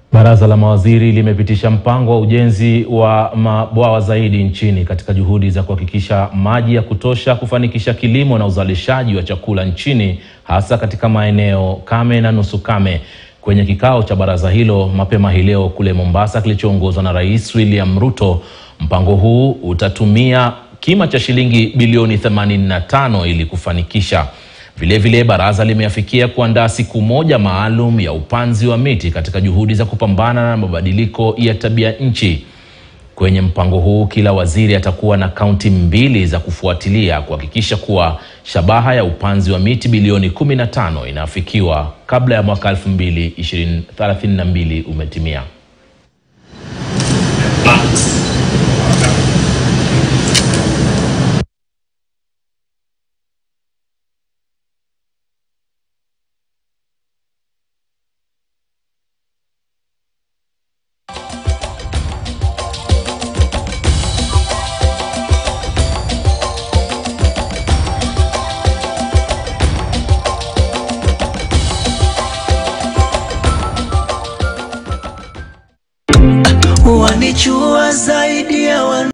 Baraza la mawaziri limepitisha mpango wa ujenzi wa mabwawa zaidi nchini katika juhudi za kuhakikisha maji ya kutosha kufanikisha kilimo na uzalishaji wa chakula nchini hasa katika maeneo kame na nusu kame. Kwenye kikao cha baraza hilo mapema hii leo kule Mombasa kilichoongozwa na Rais William Ruto, mpango huu utatumia kima cha shilingi bilioni 85 ili kufanikisha Vilevile vile baraza limeafikia kuandaa siku moja maalum ya upanzi wa miti katika juhudi za kupambana na mabadiliko ya tabia nchi. Kwenye mpango huu kila waziri atakuwa na kaunti mbili za kufuatilia kuhakikisha kuwa shabaha ya upanzi wa miti bilioni 15 inafikiwa kabla ya mwaka 2032 umetimia. wanichua zaidi ya